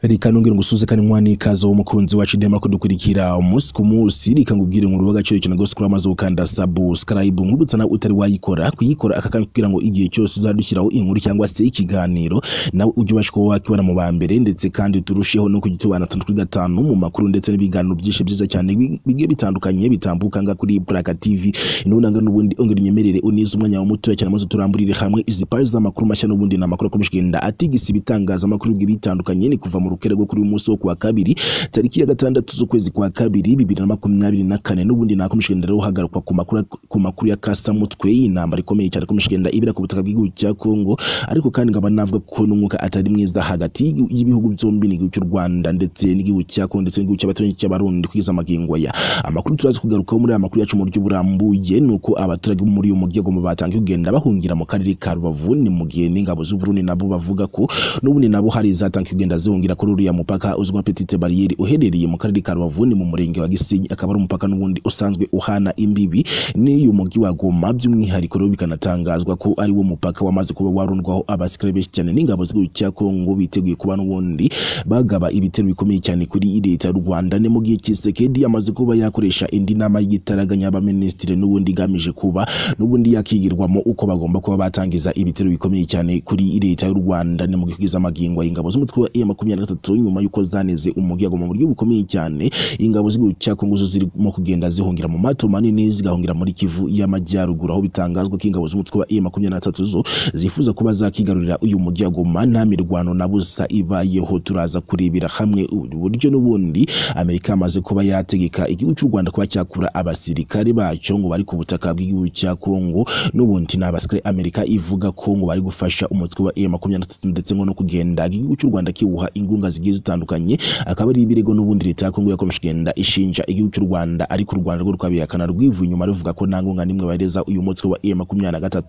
reka nongere ngusuze kandi mwana ikaze w'umukunzi wacu dema kudukurikira umunsi ku munsi reka ngubwire ngo urubuga cyo cyane gose kuri amaze gukanda subscribe nkubutsa nawe utari wayikora kuyikora aka kanya kugira ngo igihe cyose uzadushyiraho inkuru cyangwa se ikiganiro nawe ujye ubasha kuba wakibona mu ba mbere ndetse kandi turusheho no kujya tubana atandatu kuri gatanu mu makuru ndetse n'ibiganiro byinshi byiza cyane bi- bigiye bitandukanye bitambuka nga kuri Buraka TV nunanga n'ubundi ongera unyemerere unize umwanya wa mutoya cyane maze turamburire hamwe izi paji z'amakuru mashya n'ubundi ni amakuru akomeje atigisa ibitangazamakuru bigiye bitandukanye ni kuva mu rukere rwo kuri uyu munsi wo kuwa kabiri tariki ya gatandatu z'ukwezi kwa kabiri bibiri na makumyabiri na kane n'ubundi nakomeje kugenda rero hagarukwa ku makuru ku makuru ya kasamutwe y'intambara ikomeye cyane ikomeje kugenda ibera ku butaka bw'igihugu cya Kongo ariko kandi nkaba navuga ko n'umwuka atari mwiza hagati y'igi- y'ibihugu byombi n'igihugu cy'u Rwanda ndetse n'igihugu cya Kongo ndetse n'igihugu cy'abaturanyi cy'abarundi kwiza amagingo aya amakuru turaza kugarukaho muri aya makuru yacu mu buryo burambuye ni uko abaturage bo muri uyu mujyi wa Goma batangiye kugenda bahungira mu karere ka Rubavu ni mu gihe n'ingabo z'u Burundi nabo bavuga ko n'ubundi nabo hari izatangiye kugenda zihungira kuri uriya mupaka uzwi nka Petite Barriere uherereye mu karere ka Rubavu ni mu murenge wa Gisenyi akaba ari umupaka n'ubundi usanzwe uhana imbibi n'uyu mujyi wa Goma by'umwihariko rero bikanatangazwa ko ari wo mupaka wamaze kuba warundwaho abasikare benshi cyane n'ingabo z'igihugu cya Kongo biteguye kuba n'ubundi bagaba ibitero bikomeye cyane kuri leta y'u Rwanda ni mu gihe Kisekedi amaze kuba yakoresha indi nama y'igitaraganya y'abaminisitiri n'ubundi igamije kuba n'ubundi yakigirwamo uko bagomba kuba batangiza ibitero bikomeye cyane kuri leta y'u Rwanda ni mu gihe kugeza amagingo y'ingabo z'umutwe wa M23 nyuma y'uko zaneze umugiyago mu buryo bukomeye cyane ingabo z'igihugu cya Kongo zo zirimo kugenda zihungira mu mato manini zigahungira muri Kivu y'amajyaruguru aho bitangazwa ko ingabo z'umutwe wa M23 zo zifuza kuba zakigarurira uyu mujyi wa Goma nta mirwano na busa ibayeho turaza kurebera hamwe uburyo n'ubundi Amerika amaze kuba yategeka igihugu cy'u Rwanda kuba cyakura abasirikare bacyo ngo bari ku butaka bw'igihugu cya Kongo n'ubundi ni abasirikare Amerika ivuga ko ngo bari gufasha umutwe wa M23 ndetse ngo no kugenda igihugu cy'u Rwanda kiwuha ingunga zigiye zitandukanye akaba ari ibirego n'ubundi leta ya Kongo yakomeje kugenda ishinja igihugu cy'u Rwanda ariko u Rwanda rwo rwabihakana rwivuye inyuma ruvuga ko nta ngunga n'imwe bahereza uyu mutwe wa M23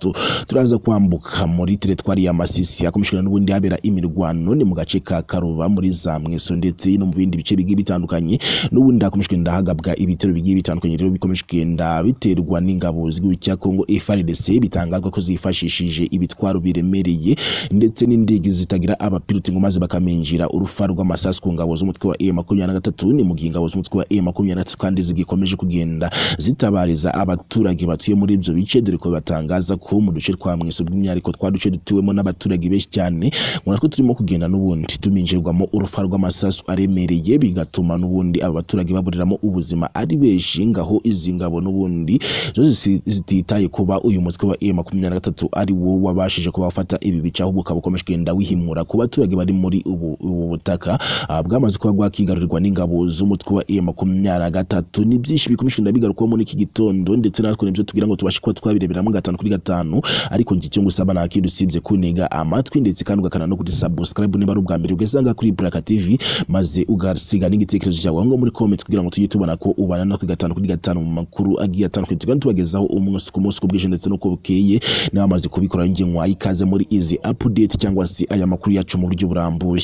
turaza kwambuka muri teritwari ya Masisi yakomeje kugenda n'ubundi habera imirwano ni mu gace ka Karuba muri za Mweso ndetse no mu bindi bice bigiye bitandukanye n'ubundi hakomeje kugenda hagabwa ibitero bigiye bitandukanye rero bikomeje kugenda biterwa n'ingabo z'igihugu cya Kongo FARDC bitangazwa ko zifashishije ibitwaro biremereye ndetse n'indege zitagira abapilote ngo maze bakamenjera urufa rw'amasasu ku ngabo z'umutwe wa M23 ni mu gihe ingabo z'umutwe wa M23 kandi zigikomeje kugenda zitabariza abaturage batuye muri ibyo bice dore ko batangaza ko mu duce twa mweso by'umwihariko twa duce dutuwemo n'abaturage benshi cyane ngo natwo turimo kugenda n'ubundi tuminjirwamo urufa rw'amasasu aremereye bigatuma n'ubundi aba baturage baburiramo ubuzima ari benshi ngaho izi ngabo n'ubundi zo zisi- zititaye kuba uyu mutwe wa M23 ari wo wabashije kuba wafata ibi bice ahubwo ukaba ukomeje kugenda wihimura ku baturage bari muri ubu ubu butaka ah, bwamaze kuba bwakigarurirwa n'ingabo z'umutwe wa M23 ni byinshi bikomeje kugenda bigarukwaho muri iki gitondo ndetse natwe nibyo tugira ngo tubashe kuba twabireberamo gatanu kuri gatanu ariko njye icyo ngusaba nta kindi usibye kunega amatwi ndetse kandi ugakana no kuri subscribe niba ari ubwa mbere ugasanga kuri Buraka TV maze ugasiga n'igitekerezo cyawe aho ngaho muri comment kugira ngo tujye tubona ko ubana natwe gatanu kuri gatanu mu makuru agiye atandukanye tugenda tubagezaho umunsi ku munsi uko bwije ndetse n'uko bukeye nawe amaze kubikora njye nkwaye ikaze muri izi update cyangwa se aya makuru yacu mu buryo burambuye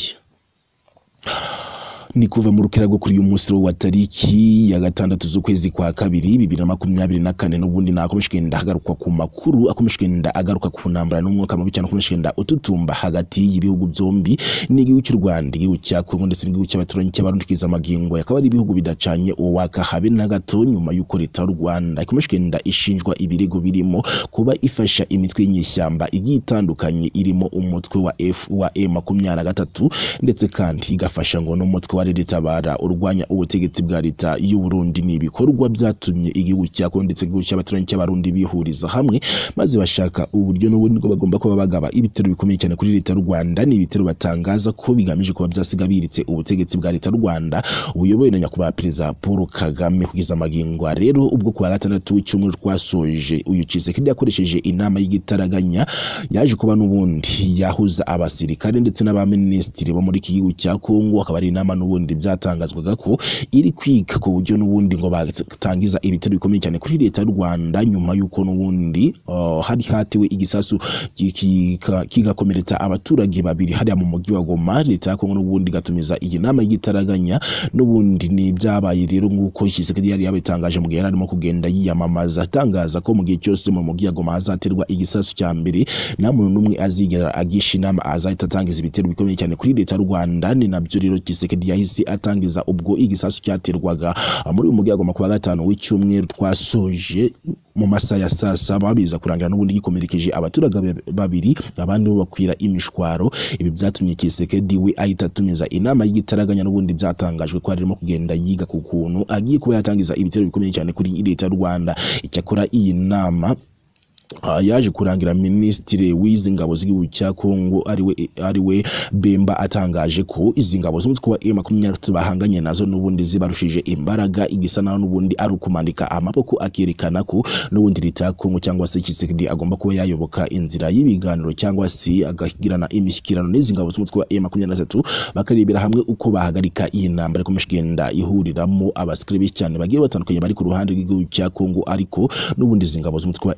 ni kuva mu rukera rwo kuri uyu munsi wa tariki ya gatandatu z'ukwezi kwa kabiri bibiri na makumyabiri na kane n'ubundi nakomeje kugenda hagarukwa ku makuru akomeje kugenda agaruka ku ntambara n'umwuka mubi cyane ukomeje kugenda ututumba hagati y'ibihugu byombi n'igihugu cy'u Rwanda igihugu cya Kongo ndetse n'igihugu cy'abaturanyi cy'abarundi kiza amagingo akaba ari ibihugu bidacanye uwaka habe na gato nyuma y'uko leta y'u Rwanda ikomeje kugenda ishinjwa ibirego birimo kuba ifasha imitwe y'inyeshyamba igiye itandukanye irimo umutwe wa F wa M23 ndetse kandi igafasha ngo n'umutwe wa Reditabara urwanya ubutegetsi bwa leta y'u Burundi ni ibikorwa byatumye igihugu cya Kongo ndetse n'igihugu cy'abaturanyi cy'abarundi bihuriza hamwe maze bashaka uburyo n'ubundi bwo bagomba kuba bagaba ibitero bikomeye cyane kuri leta y'u Rwanda ni ibitero batangaza ko bigamije kuba byasiga biritse ubutegetsi bwa leta y'u Rwanda buyobowe na nyakubahwa perezida Paul Kagame kugeza amagingo aha rero ubwo kuwa gatandatu w'icyumweru twasoje uyu Tshisekedi yakoresheje inama y'igitaraganya yaje kuba n'ubundi yahuza abasirikare ndetse n'abaminisitiri bo muri iki gihugu cya Kongo akaba ari inama n'ubundi n'ubundi byatangazwaga ko iri kwiga ku buryo n'ubundi ngo batangiza ibitero bikomeye cyane kuri leta y'u Rwanda nyuma y'uko n'ubundi uh, hari hatiwe igisasu kika- kigakomeretsa abaturage babiri hariya mu mujyi wa Goma leta ya Kongo n'ubundi gatumiza iyi nama y'igitaraganya n'ubundi ni byabaye rero nk'uko Tshisekedi yari yabitangaje mu gihe yari arimo kugenda yiyamamaza atangaza ko mu gihe cyose mu mujyi wa Goma hazaterwa igisasu cya mbere nta muntu n'umwe azigera agisha inama azahita atangiza ibitero bikomeye cyane kuri leta y'u Rwanda ni nabyo rero Tshisekedi yahise atangiza ubwo igisasu cyaterwaga muri uyu mujyi wa Goma ku wa gatanu w'icyumweru twasoje mu masaha ya saa saba biza kurangira n'ubundi gikomerekeje abaturage ba- babiri abandi bo bakwira imishwaro ibi byatumye Kisekedi we ahita atumiza inama y'igitaraganya n'ubundi byatangajwe ko arimo kugenda yiga ku kuntu agiye kuba yatangiza ibitero bikomeye cyane kuri leta y'u Rwanda icyakora iyi nama Ah, yaje kurangira minisitiri w'izi ngabo z'igihugu cya Kongo ariwe ariwe Bemba atangaje ko izi ngabo z'umutwe wa M23 bahanganye nazo n'ubundi zibarushije imbaraga igisa naho n'ubundi ari ukumandika amaboko akerekana ko n'ubundi leta ya Kongo cyangwa se Tshisekedi agomba kuba yayoboka inzira y'ibiganiro cyangwa se agagirana imishyikirano n'izi ngabo z'umutwe wa M23 bakarebera hamwe uko bahagarika iyi ntambara ikomeje kugenda ihuriramo abasikiri benshi cyane bagiye batandukanye bari ku ruhande rw'igihugu cya Kongo ariko n'ubundi izi ngabo z'umutwe wa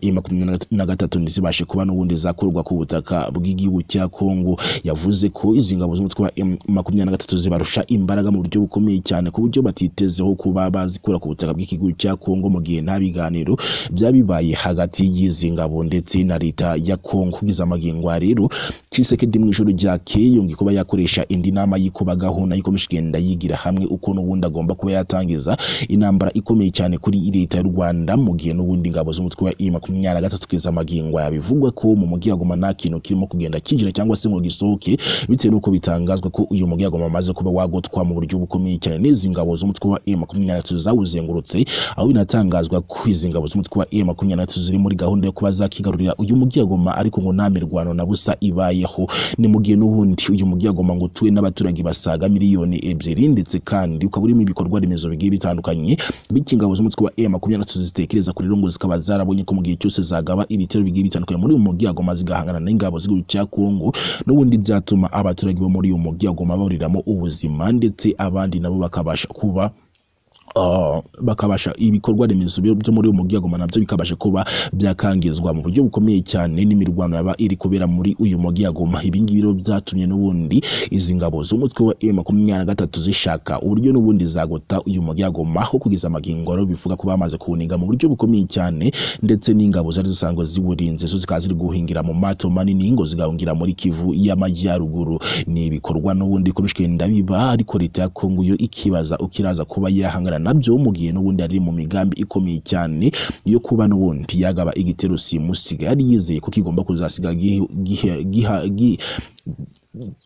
M23 ntizibashe kuba n'ubundi zakurwa ku butaka bw'igihugu cya Kongo yavuze ko izi ngabo z'umutwe wa M23 zibarusha imbaraga mu buryo bukomeye cyane ku buryo batitezeho kuba bazikura ku butaka bw'igihugu cya Kongo mu gihe nta biganiro byabibaye hagati y'izi ngabo ndetse na leta ya Kongo kugeza amagingo aha rero Tshisekedi mu ijoro ryakeye yongeye kuba yakoresha indi nama y'ikubagaho nayo ikomeje kugenda yigira hamwe uko n'ubundi agomba kuba yatangiza intambara ikomeye cyane kuri leta y'u Rwanda mu gihe n'ubundi ngabo z'umutwe wa M23 kugeza amagingo yabivugwa ko mu mujyi wa Goma nta kintu kirimo kugenda kinjira cyangwa se ngo gisohoke bitewe n'uko bitangazwa ko uyu mujyi wa Goma amaze kuba wagotwa mu buryo bukomeye cyane n'izi ngabo z'umutwe wa M23 zawuzengurutse aho binatangazwa ko izi ngabo z'umutwe wa M23 ziri muri gahunda yo kuba zakigarurira uyu mujyi wa Goma ariko ngo nta mirwano na busa ibayeho ni mu gihe n'ubundi uyu mujyi wa Goma ngo utuwe n'abaturage basaga miliyoni ebyiri ndetse kandi ukaba urimo ibikorwa remezo bigiye bitandukanye bityo ingabo z'umutwe wa M23 zitekereza kuri rongo zikaba zarabonye ko mu gihe cyose zagaba ibitero bigiye bitandukanye muri uyu mujyi wa Goma zigahangana n'ingabo z'igihugu cya Kongo n'ubundi byatuma abaturage bo muri uyu mujyi wa Goma baburiramo ubuzima ndetse abandi nabo bakabasha kuba Ah, bakabasha ibikorwa remezo byo byo muri uyu mujyi wa Goma nabyo bikabasha kuba byakangizwa mu buryo bukomeye cyane n'imirwano yaba iri kubera muri uyu mujyi wa Goma ibi ngibi rero byatumye n'ubundi izi ngabo z'umutwe wa M23 zishaka uburyo n'ubundi zagota uyu mujyi wa Goma aho kugeza amagingo rero bivuga ko bamaze kuwuniga mu buryo bukomeye cyane ndetse n'ingabo zari zisanzwe ziwurinze zo zikaba ziri guhingira mu mato manini ngo zigahungira muri Kivu y'amajyaruguru ni ibikorwa n'ubundi ikomeje kugenda biba ariko leta ya Kongo yo ikibaza ukiraza kuba yahangana nabyo mu gihe n'ubundi ari mu migambi ikomeye cyane yo kuba n'ubundi yagaba igitero simusiga yari yizeye ko kigomba kuzasiga gihe- gihe- giha- gi-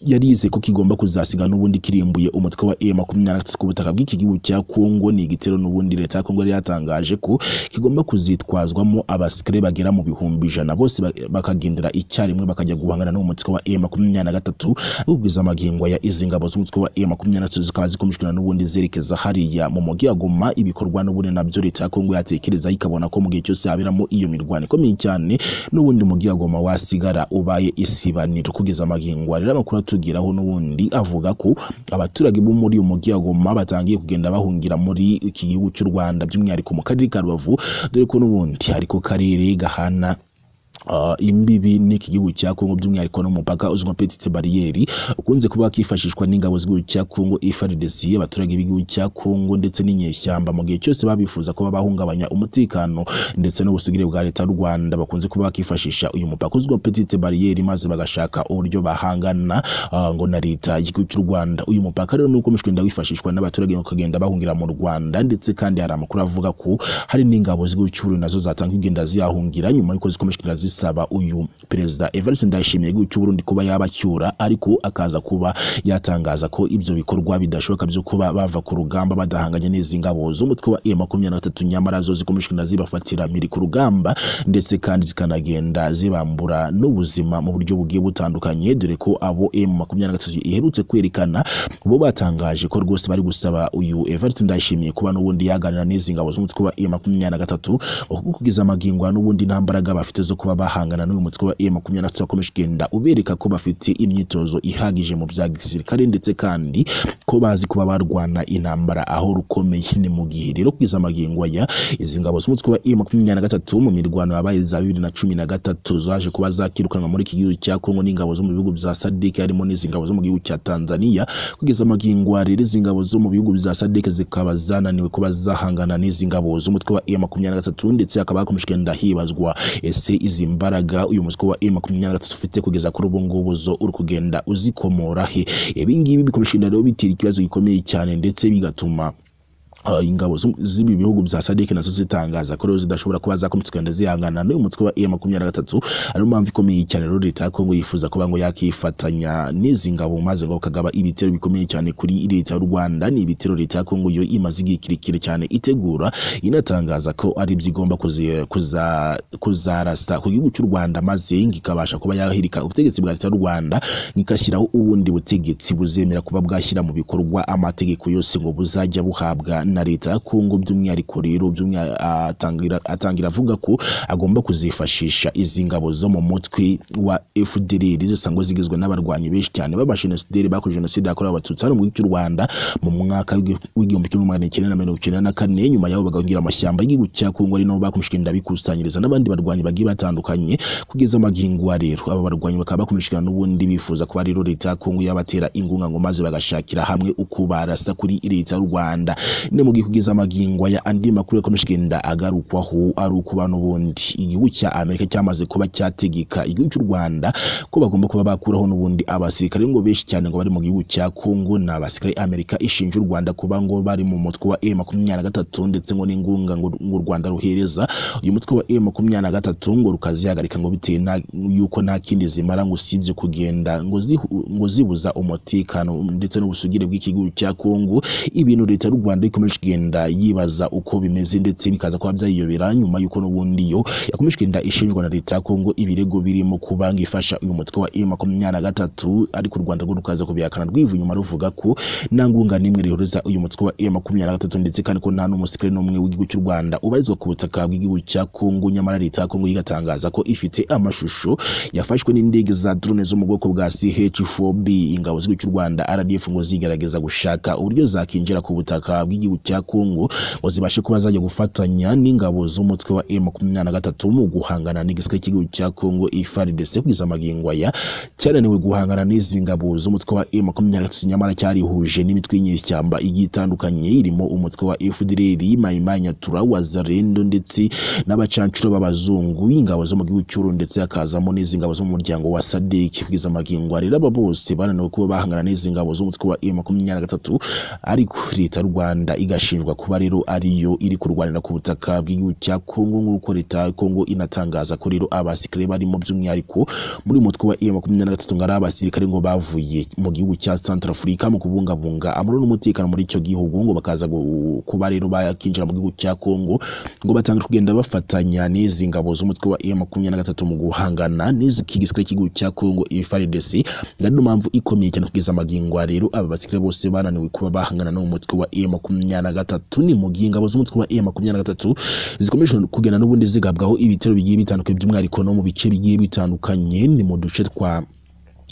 yari yizeye ko kigomba kuzasiga n'ubundi kirimbuye umutwe wa M23 ku butaka bw'iki gihugu cya Kongo ni igitero n'ubundi leta ya Kongo yari yatangaje ko kigomba kuzitwazwamo abasikare bagera mu bihumbi ijana bose ba- bakagendera icyarimwe bakajya guhangana n'umutwe wa M23 ubwiza amagingo ya izi ngabo z'umutwe wa M23 zikaba zikomejwe na n'ubundi zerekeza hariya mu mujyi wa Goma ibikorwa n'ubundi nabyo leta ya Kongo yatekereza ikabona ko mu gihe cyose haberamo iyo mirwano ikomeye cyane n'ubundi mujyi wa Goma wasigara ubaye isibaniro kugeza amagingo aha. rero amakuru atugeraho n'ubundi avuga ko abaturage bo muri uyu mujyi wa Goma batangiye kugenda bahungira muri iki gihugu cy'u Rwanda by'umwihariko mu karere ka Rubavu dore ko n'ubundi ariko karere gahana Uh, imbibi n'iki gihugu cya Kongo by'umwihariko n'umupaka uzwi nka petite barrière ukunze kuba kifashishwa n'ingabo z'igihugu cya Kongo FARDC abaturage b'igihugu cya Kongo ndetse n'inyeshyamba mu gihe cyose babifuza kuba bahungabanya umutekano ndetse n'ubusugire bwa leta y'u Rwanda bakunze kuba bakifashisha uyu mupaka uzwi nka petite barrière maze bagashaka uburyo bahangana uh, ngo na leta y'igihugu cy'u Rwanda uyu mupaka rero nuko mushwenda wifashishwa n'abaturage bakagenda bahungira mu Rwanda ndetse kandi hari amakuru avuga ko hari n'ingabo z'igihugu cy'u Burundi nazo zatanga kugenda ziyahungira nyuma yuko zikomeje kugenda zisaba uyu perezida Evariste Ndayishimiye igihugu cy'u Burundi kuba yabacyura ariko akaza kuba yatangaza ko ibyo bikorwa bidashoboka byo kuba bava ku rugamba badahanganye n'izi ngabo z'umutwe wa M23 nyamara zo zikomeje kugenda zibafatira miri ku rugamba ndetse kandi zikanagenda zibambura n'ubuzima mu buryo bugiye butandukanye dore ko abo M23 iherutse kwerekana bo batangaje ko rwose bari gusaba uyu Evariste Ndayishimiye kuba n'ubundi yaganira n'izi ngabo z'umutwe wa M23 kuko kugeza amagingo aha n'ubundi nta mbaraga bafite zo kuba bahangana n'uyu mutwe wa M23 bakomeje kugenda ubereka ko bafite imyitozo ihagije mu bya gisirikare ndetse kandi ko bazi kuba barwana intambara aho rukomeye ni mu gihe rero kwiza amagingo aya izi ngabo z'umutwe wa M23 mu mirwano yabaye za 2013 zaje kuba zakirukanwa muri iki gihugu cya Kongo n'ingabo zo mu bihugu bya SADC harimo n'izi ngabo zo mu gihugu cya Tanzania kugeza amagingo ya rero izi ngabo zo mu bihugu bya SADC zikaba zananiwe kuba zahangana n'izi ngabo z'umutwe wa M23 ndetse hakaba hakomeje kugenda hibazwa ese izi mbaraga uyu mutwe wa M23 ufite kugeza kuri ubu ngubu zo uri kugenda uzikomora he ibi ngibi bikomeje rero bitera ikibazo gikomeye cyane ndetse bigatuma Uh, ingabo z'ibi bihugu bya Sadek nazo zitangaza ko rero zidashobora kuba zakomeza kugenda zihangana n'uyu mutwe wa M23 ariyo mpamvu ikomeye cyane rero leta ya Kongo yifuza kuba ngo yakifatanya n'izi ngabo maze ngo kagaba ibitero bikomeye cyane kuri leta y'u Rwanda ni ibitero leta ya Kongo yo imaze igihe kirekire cyane itegura inatangaza ko ari byigomba kuzarasa ku gihugu cy'u Rwanda maze ngo ikabasha kuba yahirika ubutegetsi bwa leta y'u Rwanda ikashyiraho ubundi butegetsi buzemera kuba bwashyira mu bikorwa amategeko yose ngo buzajya buhabwa na leta ya Kongo by'umwihariko rero atangira atangira avuga ko agomba kuzifashisha izi ngabo zo mu mutwe wa FDLR zisanzwe zigizwe n'abarwanyi benshi cyane b'abashenasuderi bakoze jenoside yakorewe abatutsi hano mu gihugu cy'u Rwanda mu mwaka w'igihumbi kimwe magana cyenda na mirongo icyenda na kane nyuma y'aho bagahingira amashyamba y'igihugu cya Kongo ari nabo bakomeje kugenda bikusanyiriza n'abandi barwanyi bagiye batandukanye kugeza amagingo rero aba barwanyi bakaba bakomeje n'ubundi bifuza kuba rero leta ya Kongo yabatera ingunga ngo maze bagashakira hamwe uko barasa kuri leta y'u Rwanda ni mu gihe kugeza amagingo aya andi makuru yakomeje kugenda agarukwaho ari uko n'ubundi igihugu cya amerika cyamaze kuba cyategeka igihugu cy'u rwanda ko bagomba kuba bakuraho n'ubundi abasirikare ngo benshi cyane ngo bari mu gihugu cya kongo ni abasirikare amerika ishinja u rwanda kuba ngo bari mu mutwe wa e makumyabiri na gatatu ndetse ngo n'ingunga ngo u rwanda ruhereza uyu mutwe wa e makumyabiri na gatatu ngo rukazihagarika ngo bitewe yuko nta kindi zimara ngo usibye kugenda ngo zibuza umutekano ndetse n'ubusugire bw'iki gihugu cya kongo ibintu leta y'u rwanda ikomeje kugenda yibaza uko bimeze ndetse bikaza kuba byayiyobera nyuma y'uko n'ubundi yo yakomeje kugenda ishinjwa na leta ya Kongo ibirego birimo kuba ngo ifasha uyu mutwe wa M23 ariko u Rwanda rwo rukaza kubihakana rwivu nyuma ruvuga ko nta ngunga n'imwe rihuriza uyu mutwe wa M23 ndetse kandi ko nta n'umusikire n'umwe w'igihugu cy'u Rwanda ubarizwa ku butaka bw'igihugu cya Kongo nyamara leta ya Kongo igatangaza ko ifite amashusho yafashwe n'indege za drone zo mu bwoko bwa CH4B ingabo z'igihugu cy'u Rwanda RDF ngo zigerageza gushaka uburyo zakinjira ku butaka bw'igihugu igihugu cya Kongo ngo zibashe kuba zajya gufatanya n'ingabo z'umutwe wa M23 mu guhangana n'igisirikare cy'igihugu cya Kongo FARDC kugeza amagingo aya cyananiwe guhangana n'izi ngabo z'umutwe wa M23 nyamara cyarihuje n'imitwe y'inyeshyamba igiye itandukanye irimo umutwe wa FDLR Mai Mai Nyatura Wazalendo ndetse n'abacancuro b'abazungu ingabo zo mu gihugu cy'uru ndetse hakazamo n'izi ngabo zo mu muryango wa SADC kugeza amagingo arera aba bose bananiwe kuba bahangana n'izi ngabo z'umutwe wa M23 ariko leta y'u Rwanda igashinjwa kuba rero ariyo iri kurwanira ku butaka bw'igihugu cya Kongo nk'uko leta ya Kongo inatangaza ko rero abasirikare barimo by'umwihariko muri mutwe wa M23 ngo ari abasirikare ngo bavuye mu gihugu cya Centrafrica mu kubungabunga amahoro n'umutekano muri icyo gihugu ngo bakaza kuba rero bakinjira mu gihugu cya Kongo ngo batangira kugenda bafatanya n'izi ngabo z'umutwe wa M23 mu guhangana n'izi kigisirikare cy'igihugu cya Kongo FARDC ngari no mpamvu ikomeye cyane kugeza amagingo rero aba basirikare bose bananiwe kuba bahangana n'umutwe wa M23 makumyabiri ni mu gihe ingabo z'umutwe wa M makumyabiri na gatatu zikomeje kugenda n'ubundi zigabwaho ibitero bigiye bitandukanye by'umwihariko no mu bice bigiye bitandukanye ni mu duce twa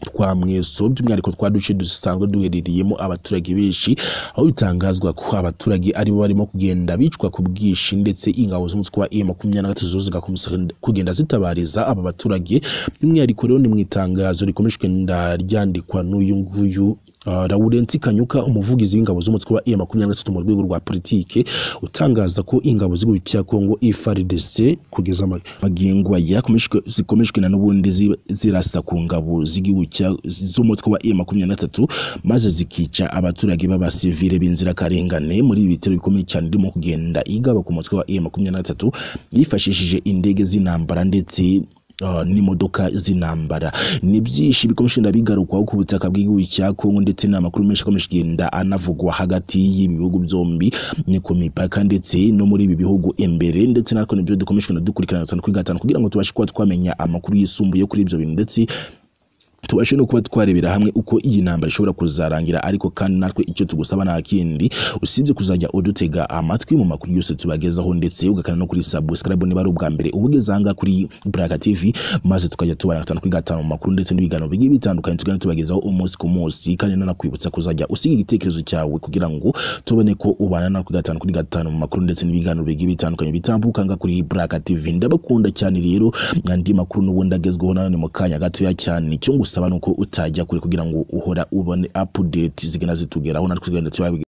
twa mweso by'umwihariko twa duce dusanzwe duherereyemo abaturage benshi aho bitangazwa ko abaturage aribo barimo kugenda bicwa ku bwishi ndetse ingabo z'umutwe wa M23 zo zigakomeza kugenda zitabariza aba baturage by'umwihariko rero ni mu itangazo rikomeje kugenda ryandikwa n'uyu nguyu Uh, Laurensi Kanyuka umuvugizi w'ingabo z'umutwe wa M23 mu rwego rwa politike utangaza ko ingabo z'igihugu cya Kongo FARDC kugeza magingo yakomeje zikomeje n'ubundi zirasa ku ngabo z'igihugu z'umutwe wa M23 maze zikica abaturage b'abasivile b'inzirakarengane muri ibi bitero bikomeye cyane irimo kugenda igaba ku mutwe wa M23 yifashishije indege z'intambara ndetse Uh, n'imodoka z'intambara ni byinshi bikomeje ndabigarukwaho ku butaka bw'igihugu cya Kongo ndetse n'amakuru menshi akomeje kugenda anavugwa hagati y'ibihugu byombi ni ku mipaka ndetse no muri ibi bihugu imbere ndetse natwe nibyo dukomeje dukurikirana cyane kuri gatanu kugira ngo tubashe kuba twamenya amakuru yisumbuye kuri ibyo bintu ndetse tubashe no kuba twarebera hamwe uko iyi ntambara ishobora kuzarangira ariko kandi natwe icyo tugusaba nta kindi usibye kuzajya udutega amatwi mu makuru yose tubagezaho ndetse ugakana no kuri subscribe niba ari ubwa mbere ubugeze aha ngaha kuri Buraka TV maze tukajya tubara gatanu kuri gatanu mu makuru ndetse n'ibiganiro bigiye bitandukanye tugenda tubagezaho umunsi ku munsi kandi nanakwibutsa kuzajya usiga igitekerezo cyawe kugira ngo tubone ko ubana natwe gatanu kuri gatanu mu makuru ndetse n'ibiganiro bigiye bitandukanye bitambuka ngaha kuri Buraka TV ndabakunda cyane rero andi makuru n'ubundi agezweho nayo ni mu kanya gatoya cyane icyo ngusaba ni uko utajya kure kugira ngo uhora ubone update zigana zitugeraho natwe tugenda tubagezaho